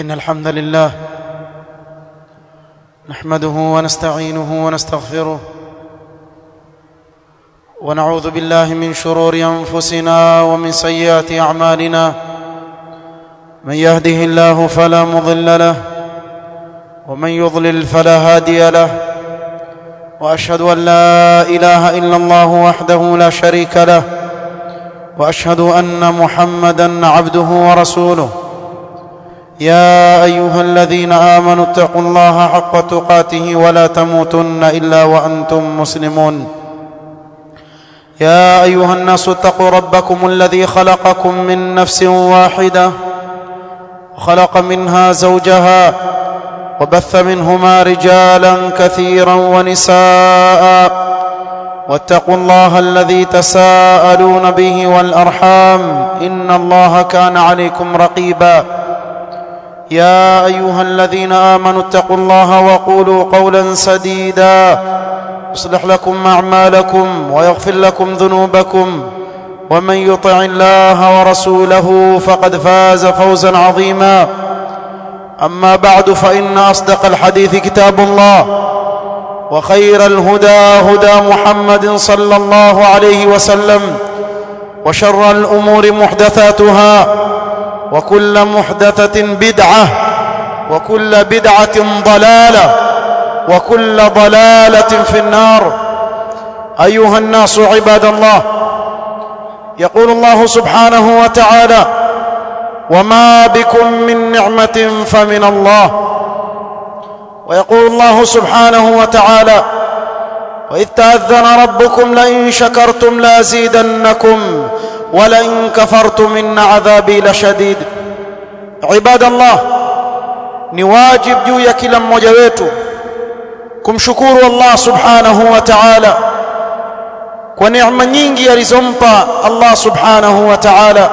إن الحمد لله نحمده ونستعينه ونستغفره ونعوذ بالله من شرور أنفسنا ومن سيئات أعمالنا من يهده الله فلا مضل له ومن يضلل فلا هادي له وأشهد أن لا إله إلا الله وحده لا شريك له وأشهد أن محمدا عبده ورسوله يا ايها الذين امنوا اتقوا الله حق تقاته ولا تموتن الا وانتم مسلمون يا ايها الناس اتقوا ربكم الذي خلقكم من نفس واحده خلق منها زوجها وبث منهما رجالا كثيرا ونساء واتقوا الله الذي تساءلون به والارحام ان الله كان عليكم رقيبا يا ايها الذين امنوا اتقوا الله وقولوا قولا سديدا يصلح لكم اعمالكم ويغفر لكم ذنوبكم ومن يطع الله ورسوله فقد فاز فوزا عظيما اما بعد فان اصدق الحديث كتاب الله وخير الهدى هدى محمد صلى الله عليه وسلم وشر الامور محدثاتها وكل محدثة بدعة وكل بدعة ضلالة وكل ضلالة في النار أيها الناس عباد الله يقول الله سبحانه وتعالى وما بكم من نعمة فمن الله ويقول الله سبحانه وتعالى وإذ تأذن ربكم لئن شكرتم لازيدنكم ولئن كفرتم إن عذابي لشديد عباد الله ni wajib juu ya kila mmoja wetu kumshukuru Allah subhanahu wa ta'ala kwa neema nyingi alizompa Allah subhanahu wa ta'ala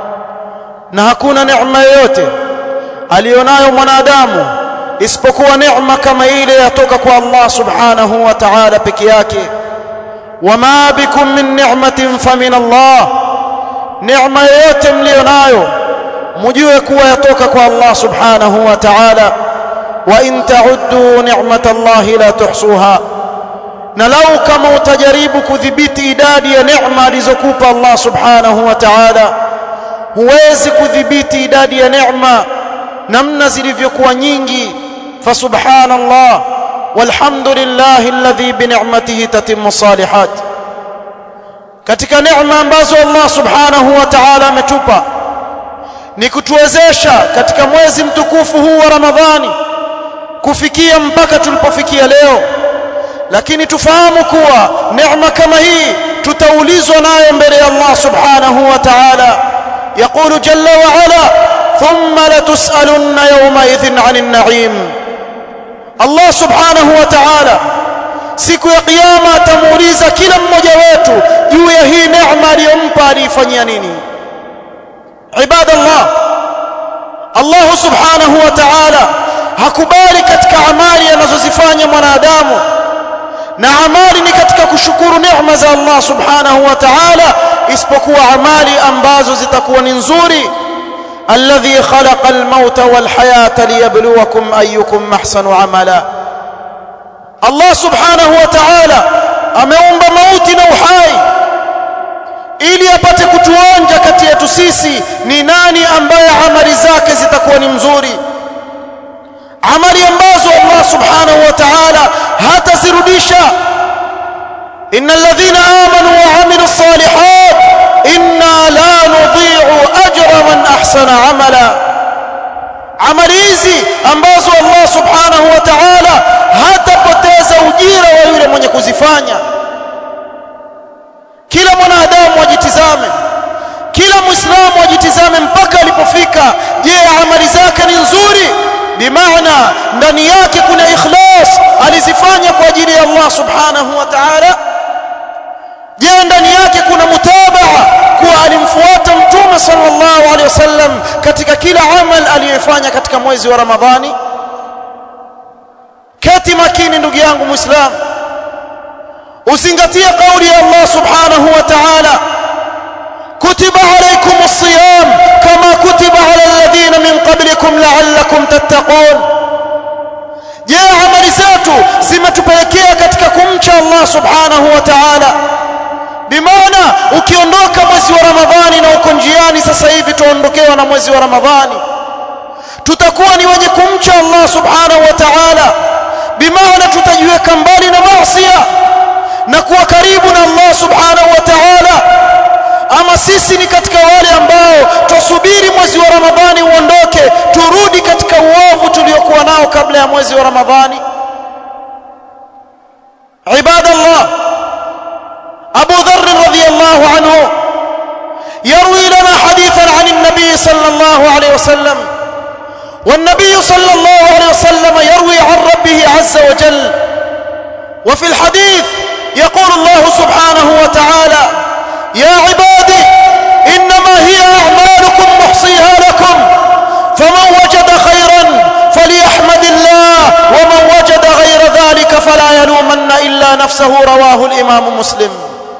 na hakuna neema yoyote alionayo mwanadamu isipokuwa neema kama ile yatoka kwa Allah subhanahu wa ta'ala peke yake wama bikum min ni'matin famin Allah neema yoyote mlionayo mjue kuwa yatoka kwa Allah subhanahu wa ta'ala wa in ta'uddu ni'matallahi la tuhsuha na lau kama utajaribu kudhibiti idadi ya neema alizokupa Allah subhanahu wa ta'ala huwezi kudhibiti idadi ya neema namna zilivyokuwa nyingi fasubhanallah walhamdulillahi alladhi bi ni'matihi tatimmu salihat katika neema ambazo Allah subhanahu wa ta'ala ametupa ni kutuwezesha katika mwezi mtukufu huu wa Ramadhani kufikia mpaka tulipofikia leo lakini tufahamu kuwa neema kama hii tutaulizwa nayo mbele ya Allah subhanahu wa ta'ala يقول جل وعلا ثم لتسألن يومئذ عن النعيم الله سبحانه وتعالى siku ya kiyama atamuuliza kila mmoja wetu juu ya hii neema aliyompa alifanyia nini ibadallah Allah subhanahu wa ta'ala hakubali katika amali anazozifanya mwanadamu na amali ni katika kushukuru neema za Allah subhanahu wa ta'ala isipokuwa amali ambazo zitakuwa ni nzuri alladhi khalaqa al-mauta wal hayata liyabluwakum ayyukum ahsanu amala Allah subhanahu wa ta'ala ameumba mauti na uhai ili apate kutuonja kati yetu sisi ni nani ambaye amali zake zitakuwa ni mzuri amali ambazo Allah subhanahu wa ta'ala hatazirudisha innal ladhina amanu wa amilus salihat inna la nudhi'u ajra man ahsana amala amali hizi ambazo Allah subhanahu wa ta'ala hatapoteza ujira wa yule mwenye kuzifanya kila mwanadamu ajitizame kila muislamu ajitizame mpaka alipofika je amali zake ni nzuri bimaana ndani yake kuna ikhlas alizifanya kwa ajili ya Allah subhanahu wa ta'ala je ndani yake kuna mutabaa kuwa alimfuata mtume sallallahu alaihi wasallam katika kila amal aliyofanya katika mwezi wa ramadhani kati makini ndugu yangu muislamu uzingatie kauli ya Allah subhanahu wa ta'ala kutiba alaykum as-siyam kama kutiba ala alladhina min qablikum la'allakum tattaqun je amali zetu zimetupelekea katika kumcha Allah subhanahu wa ta'ala bimaana ukiondoka mwezi wa ramadhani na uko njiani sasa hivi tuondokewa na mwezi wa ramadhani tutakuwa ni wenye kumcha Allah subhanahu wa ta'ala bimaana tutajiweka mbali na maasi na kuwa karibu na Allah subhanahu wa ta'ala ama sisi ni katika wale ambao tusubiri mwezi wa ramadhani uondoke turudi katika uovu tuliokuwa nao kabla ya mwezi wa ramadhani ibadallah abu dharr radhiyallahu anhu يروي لنا حديثا عن النبي صلى الله عليه وسلم والنبي صلى الله عليه وسلم يروي عن ربه عز وجل وفي الحديث يقول الله سبحانه وتعالى يا عبادي إنما هي أعمالكم محصيها لكم فمن وجد خيرا فليحمد الله ومن وجد غير ذلك فلا يلومن إلا نفسه رواه الإمام مسلم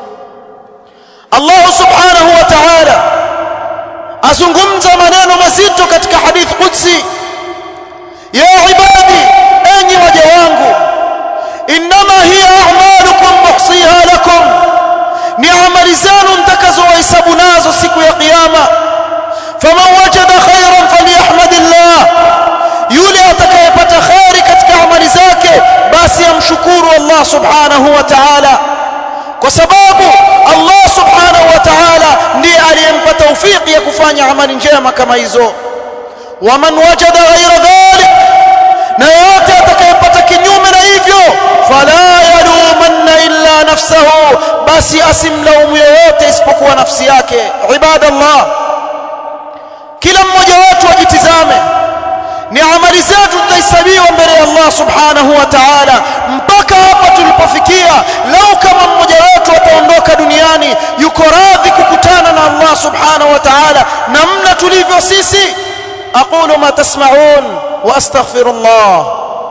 الله سبحانه وتعالى azungumza maneno mazito katika hadith qudsi ya ibadi enyi waja wangu inma hiya a'malukum muhsiha lakum ni amali zenu mtakazohesabu nazo siku ya kiyama faman wajada khairan falyahmadillah yule atakayepata khairi katika amali zake basi amshukuru Allah subhanahu wa ta'ala kwa sababu Allah subhanahu wa ta'ala ndiye aliyempa tawfiki ya kufanya amali njema kama hizo waman wajada ghayra dhalik na yote atakayepata kinyume na hivyo fala yalumanna illa nafsahu basi asimlaumu yoyote isipokuwa nafsi yake ibadallah kila mmoja wetu ajitizame ni amali zetu tutahesabiwa mbele ya Allah subhanahu wa ta'ala mpaka hapa tulipofikia lau kama mmoja wetu ataondoka duniani yuko radhi kukutana na Allah subhanahu wa ta'ala namna tulivyo sisi aqulu ma tasma'un wa astaghfirullah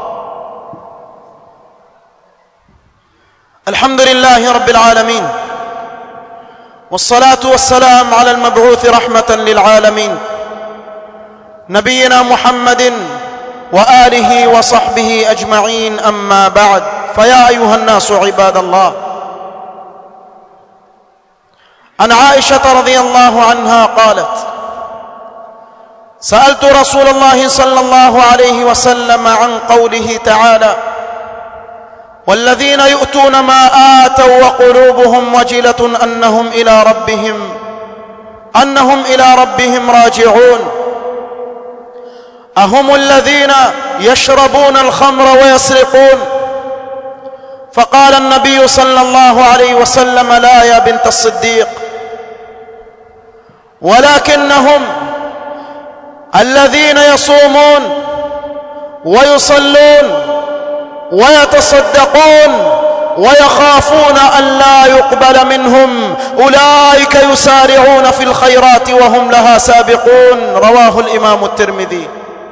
الحمد لله رب العالمين والصلاة والسلام على المبعوث رحمة للعالمين نبينا محمد وآله وصحبه أجمعين أما بعد فيا أيها الناس عباد الله عن عائشة رضي الله عنها قالت سألت رسول الله صلى الله عليه وسلم عن قوله تعالى والذين يؤتون ما آتوا وقلوبهم وجلة أنهم إلى ربهم أنهم إلى ربهم راجعون أهم الذين يشربون الخمر ويسرقون فقال النبي صلى الله عليه وسلم لا يا بنت الصديق ولكنهم الذين يصومون ويصلون ويتصدقون ويخافون أن لا يقبل منهم أولئك يسارعون في الخيرات وهم لها سابقون رواه الإمام الترمذي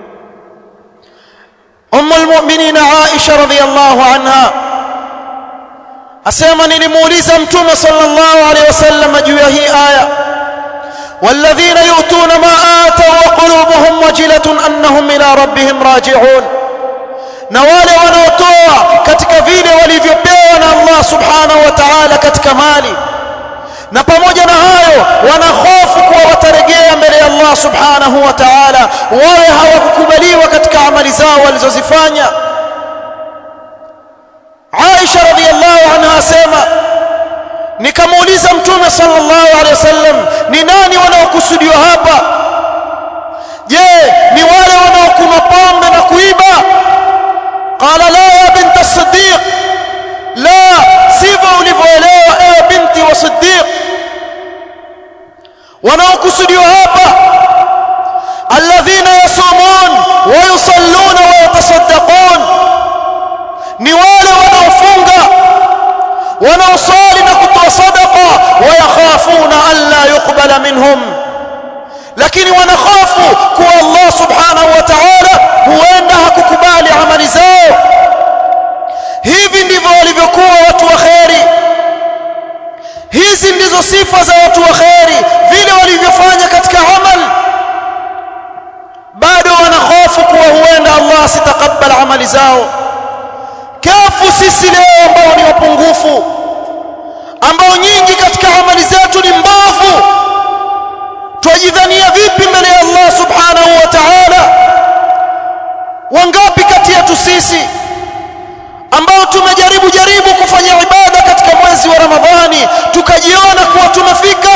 أم المؤمنين عائشة رضي الله عنها أسيما نلموليزا متوم صلى الله عليه وسلم جوية هي آية والذين يؤتون ما آتوا وقلوبهم وجلة أنهم إلى ربهم راجعون na wale wanaotoa katika vile walivyopewa na Allah subhanahu wa ta'ala katika mali na pamoja na hayo wana hofu kuwa watarejea mbele ya Allah subhanahu wa ta'ala wawe hawakukubaliwa katika amali zao walizozifanya Aisha radhiallahu anha asema nikamuuliza mtume sallallahu alaihi wasallam ni nani wanaokusudiwa hapa je ni wale wanaokunywa pombe na kuiba qala la ya bint as-siddiq la sivyo ulivyoelewa ewe binti wa siddiq wanaokusudiwa hapa alladhina yasumun wa yusalluna wa yatasaddaqun ni wale wanaofunga wanaosali na kutoa sadaqa wa yakhafuna an la yuqbala minhum lakini wanakhafu kuwa Allah subhanahu wa ta'ala huenda hakukubali amali zao hivi ndivyo walivyokuwa watu wa kheri hizi ndizo sifa za watu wa kheri walivyofanya katika amal bado wana hofu kuwa huenda Allah asitakabal amali zao kafu sisi leo ambao ni wapungufu ambao nyingi katika amali zetu ni mbovu twajidhania vipi mbele ya Allah subhanahu wa ta'ala wangapi kati yetu sisi ambao tumejaribu jaribu kufanya ibada katika mwezi wa Ramadhani tukajiona kuwa tumefika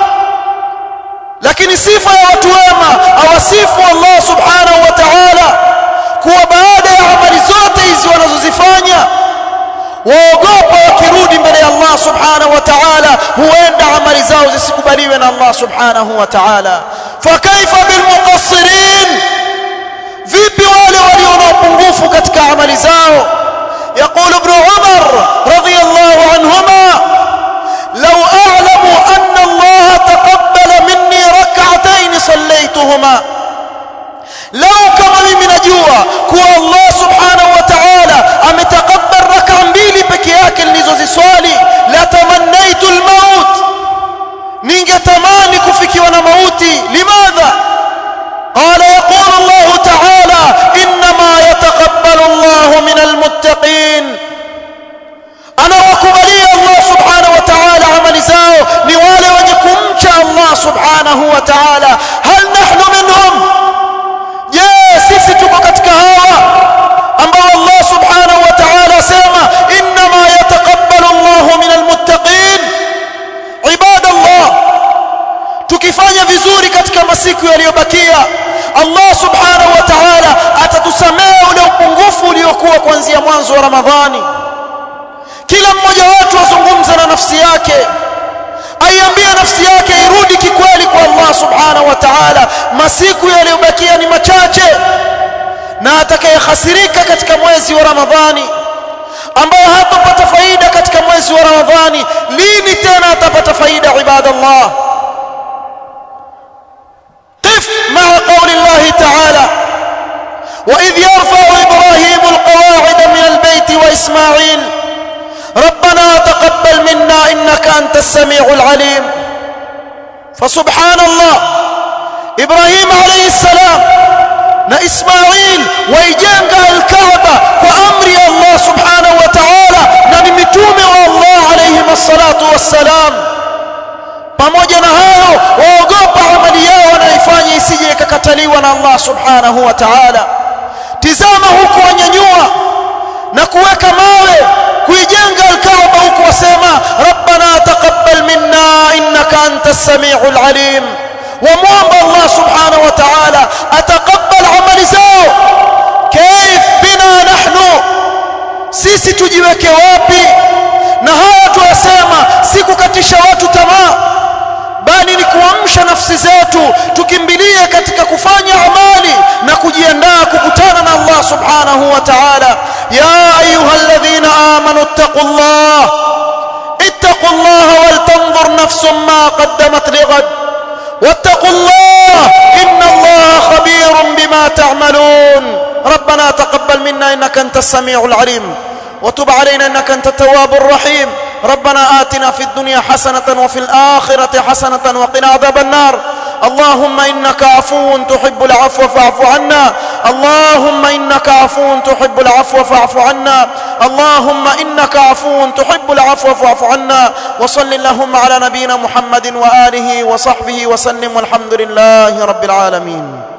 lakini sifa ya watu wema awasifu Allah subhanahu wa ta'ala kuwa baada ya amali zote hizi wanazozifanya waogopa wakirudi mbele ya Allah subhanahu wa ta'ala huenda amali zao zisikubaliwe na Allah subhanahu wa ta'ala fakaifa bilmuqassirin vipi wale walio na upungufu katika amali zao يقول ابن عمر رضي الله عنهما لو أعلم أن الله تقبل مني ركعتين صليتهما لو كما mimi najua kuwa Allah subhanahu wa ta'ala ametakabbal raka mbili peke yake nilizoziswali la tamannaitu almaut ningetamani kufikiwa na mauti limadha قال يقول الله تعالى انما يتقبل الله من المتقين انا وكبلي الله سبحانه وتعالى عمل زao ni wale wenye kumcha Allah subhanahu wa ta'ala hal nahnu minhum je sisi tuko katika hawa ambao Allah subhanahu wa ta'ala sema inma yataqabbalu Allah min almuttaqin ibadallah tukifanya vizuri katika masiku yaliyobakia Allah subhanahu wa ta'ala atatusamehe ule upungufu uliokuwa kuanzia mwanzo wa Ramadhani kila mmoja wetu azungumza na nafsi yake aiambie nafsi yake irudi kikweli kwa Allah subhanahu wa ta'ala masiku yaliyobakia ni machache na atakayehasirika katika mwezi wa Ramadhani ambaye hatapata faida katika mwezi wa Ramadhani lini tena atapata faida ibadallah قف مع قول الله تعالى وإذ يرفع إبراهيم القواعد من البيت وإسماعيل ربنا تقبل منا إنك أنت السميع العليم فسبحان الله إبراهيم عليه السلام na Ismail waijenga al-Kaaba kwa amri ya Allah subhanahu wa ta'ala na ni mitume wa Allah alayhi wassalatu wassalam pamoja na hayo waogopa amali yao wanaifanya isije ikakataliwa na Allah subhanahu wa ta'ala tizama huku wanyanyua na kuweka mawe kuijenga al-Kaaba huku wasema rabbana taqabbal minna innaka antas samiul alim wamwomba Allah subhanahu wa ta'ala ataqabbal amali zao kaif bina nahnu sisi tujiweke wapi na haya tuyasema si kukatisha watu tamaa bali ni kuamsha nafsi zetu tukimbilie katika kufanya amali na kujiandaa kukutana na Allah subhanahu wa ta'ala ya ayyuhalladhina amanu ittaqullah ittaqullaha wal tanzur nafsun ma qaddamat lighad واتقوا الله إن الله خبير بما تعملون ربنا تقبل منا إنك أنت السميع العليم وتب علينا إنك أنت التواب الرحيم ربنا آتنا في الدنيا حسنة وفي الآخرة حسنة وقنا عذاب النار اللهم إنك عفو تحب العفو فاعف عنا اللهم إنك عفو تحب العفو فاعف عنا اللهم إنك عفو تحب العفو فاعف عنا وصل اللهم على نبينا محمد وآله وصحبه وسلم والحمد لله رب العالمين